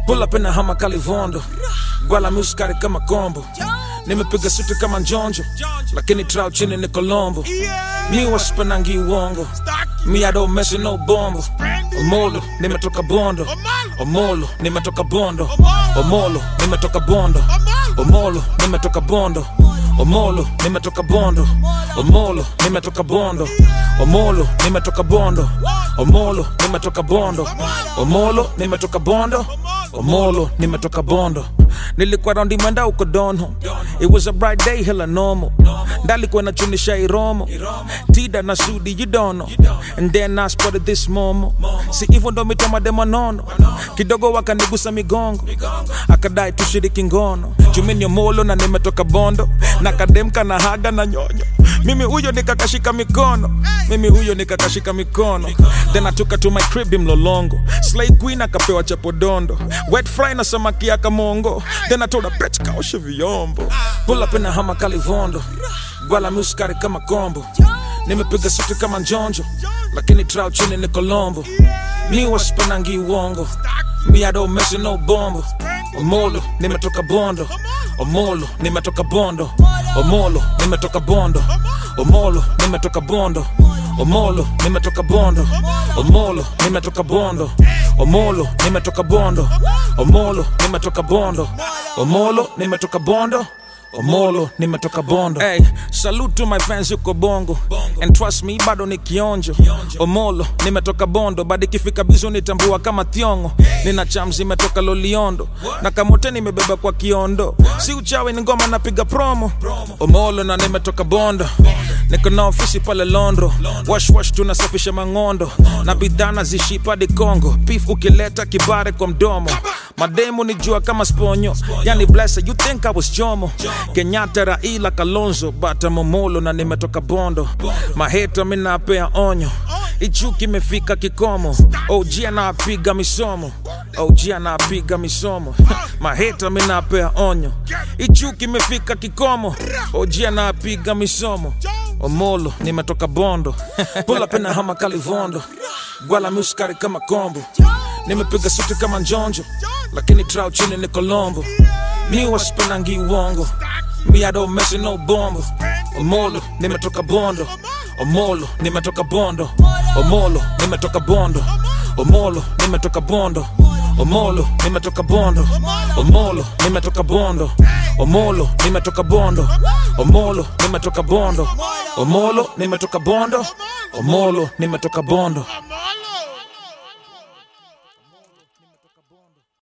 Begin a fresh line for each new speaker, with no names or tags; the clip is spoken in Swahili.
pull up in a hama kalivondo gwala muskari kama kombo nimepiga suti kama njonjo lakini trau chini ni kolombo mi waspenangi uongo mi I don't mess with no bombo omolo nimetoka bondo omolo nimetoka bondo omolo nimetoka bondo omolo nimetoka bondo omolo nimetoka bondo omolo nimetoka bondo omolo nimetoka bondo omolo nimetoka bondo omolo nimetoka bondo omolo nimetoka bondo nilikuwa raundi mwenda uko dono it was a bright day hela normal ndalikuwa nachunisha iromo tida na sudi you don't know and then I spotted this momo si hivyo ndo mitoma demanono kidogo wakanigusa migongo akadai tushiriki ngono jumini molo na nimetoka bondo na kademka na haga na nyonyo mimi huyo nikakashika mikono mimi huyo nikakashika mikono then I took her to my crib mlolongo slay queen akapewa chapodondo wet fry na samaki ya kamongo then I told her bitch kaoshe vyombo pull up in a hama kalivondo gwala muskari kama kombo nimepiga suti kama njonjo lakini trau chini ni kolombo mi waspenangi uongo mi I don't mess with no bombo omolo nimetoka bondo omolo nimetoka bondo omolo nimetoka bondo omolo nimetoka bondo omolo nimetoka bondo omolo nimetoka bondo omolo nimetoka bondo omolo nimetoka bondo omolo nimetoka bondo omolo nimetoka bondo hey, salute to my fans yuko bongo and trust me bado ni kionjo omolo nimetoka bondo bado ikifika bizo nitambua kama thiongo nina chams imetoka loliondo na kamote nimebeba kwa kiondo si uchawi ni ngoma napiga promo omolo na nimetoka bondo niko na ofisi pale londro washwash tunasafisha mang'ondo na bidhana zishipadi congo pif ukileta kibare kwa mdomo mademu ni jua kama sponyo yani blessa you think I was jomo kenyatta raila kalonzo bata momolo na nimetoka bondo maheta minapea onyo ichuki imefika kikomo og anapiga misomo og anapiga misomo maheta minapea onyo ichuki imefika kikomo og anapiga misomo omolo nimetoka bondo pull up in a hama kalivondo gwala muskari kama kombo nimepiga suti kama njonjo lakini trau chini ni kolombo mi waspenangi uongo mi I don't mess with no bombo omolo nimetoka bondo omolo nimetoka bondo omolo nimetoka bondo omolo nimetoka bondo omolo nimetoka bondo omolo nimetoka bondo omolo nimetoka bondo omolo nimetoka bondo omolo nimetoka bondo omolo nimetoka bondo